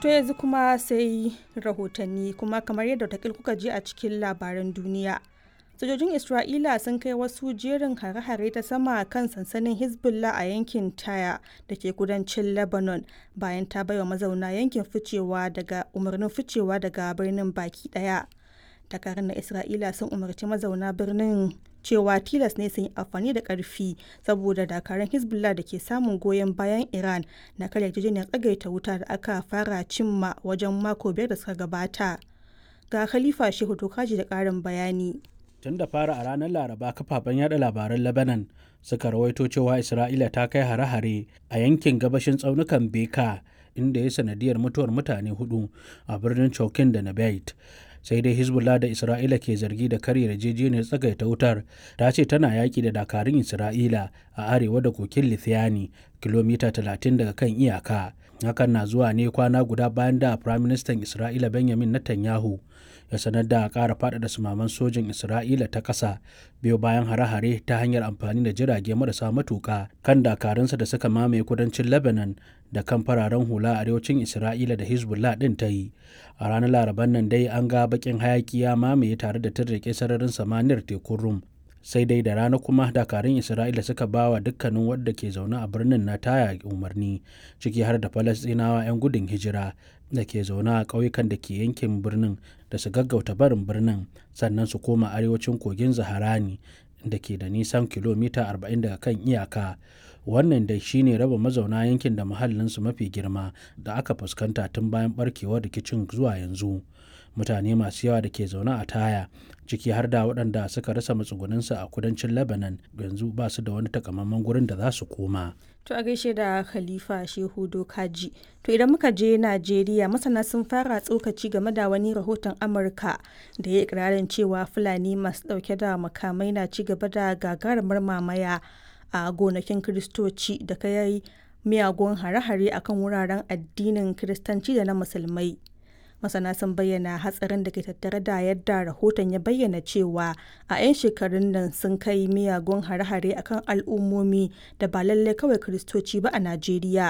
To yanzu kuma sai rahotanni kuma kamar yadda watakil kuka ji a cikin labaran duniya. Sojojin Isra'ila sun kai wasu jerin hare-hare ta sama kan sansanin Hezbollah a yankin Taya da ke kudancin Lebanon bayan ta baiwa mazauna yankin ficewa daga umarnin ficewa daga birnin baki daya. Dakarun na Isra'ila sun umarci mazauna birnin cewa tilas ne sun yi amfani da karfi saboda dakarun hezbollah da ke samun goyon bayan iran na karya yarjejeniyar tsagaita wuta da aka fara cimma wajen mako biyar da suka gabata ga khalifa shehu tokaji da karin bayani tun da fara a ranar laraba kafafen yada labaran lebanon suka rawaito cewa isra'ila ta kai hare-hare a yankin gabashin tsaunukan beka inda ya sanadiyar mutuwar mutane hudu a birnin chokin da nabait sai dai hezbollah da isra'ila ke zargi da karya yarjejeniyar tsagaita wutar ta ce tana yaƙi da dakarun isra'ila a arewa da kokin lithiani kilomita 30 daga kan iyaka hakan na zuwa ne kwana guda bayan da firaministan isra'ila benjamin netanyahu ya sanar da ƙara faɗaɗa sumaman sojin isra'ila ta ƙasa biyo bayan hare-hare ta hanyar amfani da jirage marasa matuƙa kan dakarunsa da suka mamaye kudancin lebanon da kan fararen hula a arewacin isra'ila da hezbollah ɗin ta yi a ranar laraban nan dai an ga bakin hayaki ya mamaye tare da tirrike sararin samaniyar tekun rum sai dai da rana kuma dakarun isra'ila suka ba wa dukkanin wadda ke zaune a birnin na taya umarni ciki har da falastinawa 'yan gudun hijira da ke zaune a ƙauyukan da ke yankin birnin da su gaggauta barin birnin sannan su koma arewacin kogin zaharani da ke da nisan kilomita 40 daga kan iyaka wannan dai shine raba mazauna yankin da muhallinsu mafi girma da aka fuskanta tun bayan barkewar rikicin zuwa yanzu mutane masu yawa da ke zaune a taya ciki har da waɗanda suka rasa matsugunansu a kudancin lebanon yanzu ba su da wani takamaiman gurin da za su koma To a gaishe da Khalifa Shehu Dokaji. To idan muka je Najeriya masana sun fara tsokaci game da wani rahoton Amurka da ya ikirarin cewa Fulani masu ɗauke da makamai na ci gaba da gagarumar mamaya a gonakin Kiristoci da kai miyagun hare-hare akan wuraren addinin Kiristanci da na Musulmai. masana sun bayyana hatsarin da ke tattare da yadda rahoton ya bayyana cewa a 'yan shekarun nan sun kai miyagun hare-hare akan al'ummomi da ba lallai kawai kiristoci ba a najeriya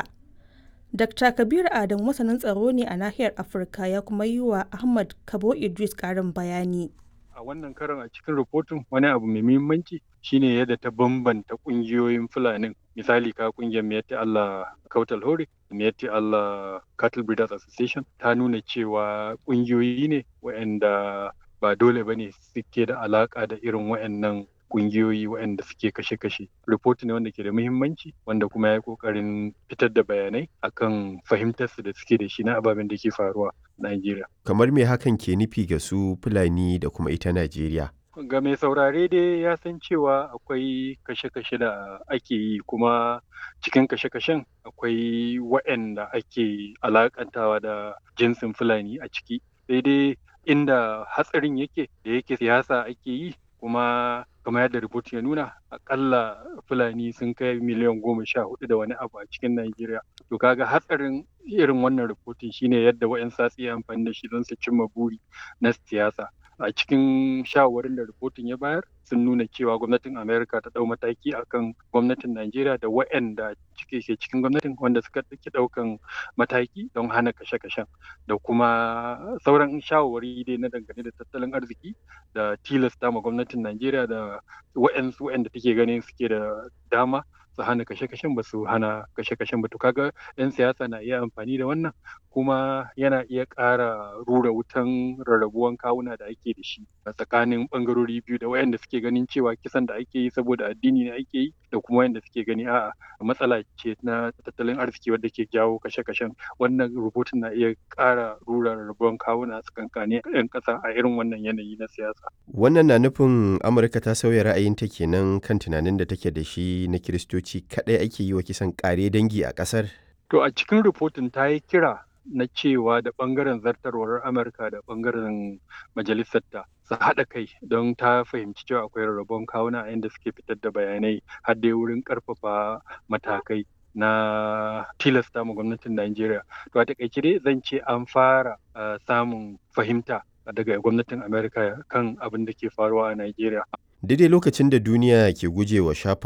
dr kabir adam masanin tsaro ne a nahiyar afirka ya kuma yi wa ahmad kabo idris karin bayani a wannan karon a cikin rahoton wani abu mai muhimmanci shine yadda ta bambanta kungiyoyin fulanin misali ka kungiyar miyatti Allah Kautal Hore miyatti Allah Cattle Breeders Association ta nuna cewa kungiyoyi ne waɗanda ba dole bane suke da alaka da irin waɗannan kungiyoyi waɗanda suke kashe-kashe. Report ne wanda ke da muhimmanci wanda kuma ya yi ƙoƙarin fitar da bayanai akan fahimtarsu da suke da shi na ababen da ke faruwa a Najeriya. Kamar me hakan ke nufi ga su Fulani da kuma ita Najeriya? Ga mai saurare dai ya san cewa akwai kashe-kashe da ake yi kuma cikin kashe-kashen akwai waɗanda ake alakantawa da jinsin Fulani a ciki. Sai dai inda hatsarin yake da yake siyasa ake yi kuma kamar yadda rubut ya nuna akalla fulani sun kai miliyan goma sha hudu da wani abu a cikin Najeriya. To kaga hatsarin irin wannan rubutun shine yadda wa'yan satsi ya amfani da shi don su cimma buri na siyasa. A cikin shawarin da rubutun ya bayar sun nuna cewa gwamnatin Amerika ta dau mataki akan gwamnatin Najeriya da wa'yanda cike ke cikin gwamnatin wanda suka ɗauki ɗaukan mataki don hana kashe-kashen da kuma sauran shawarwari dai na dangane da tattalin arziki da tilasta ma gwamnatin Najeriya da wa'yansu wa'yanda take ganin suke da dama su hana kashe-kashen ba su hana kashe-kashen ba to kaga 'yan siyasa na iya amfani da wannan kuma yana iya ƙara rura wutan rarrabuwan kawuna da ake da shi a tsakanin ɓangarori biyu da wayanda suke ganin cewa kisan da ake yi saboda addini ne ake yi da kuma wayanda suke gani a'a matsala ce na tattalin arziki wadda ke jawo kashe-kashen wannan rubutun na iya ƙara rura rarrabuwan kawuna a tsakankanin 'yan ƙasa a irin wannan yanayi na siyasa. Wannan na nufin Amurka ta sauya ra'ayinta kenan kan tunanin da take da shi na Kiristoci kaɗai ake yi wa kisan ƙare dangi a ƙasar? To a cikin rubutun ta yi kira na cewa da ɓangaren zartarwar Amurka da ɓangaren majalisarta su haɗa kai don ta fahimci cewa akwai rarrabon kawuna a inda suke fitar da bayanai har dai wurin ƙarfafa matakai na tilasta ma gwamnatin Najeriya. To a taƙaice dai zan ce an fara samun fahimta daga gwamnatin Amerika kan abin da ke faruwa a Najeriya. Daidai lokacin da duniya ke gujewa shafa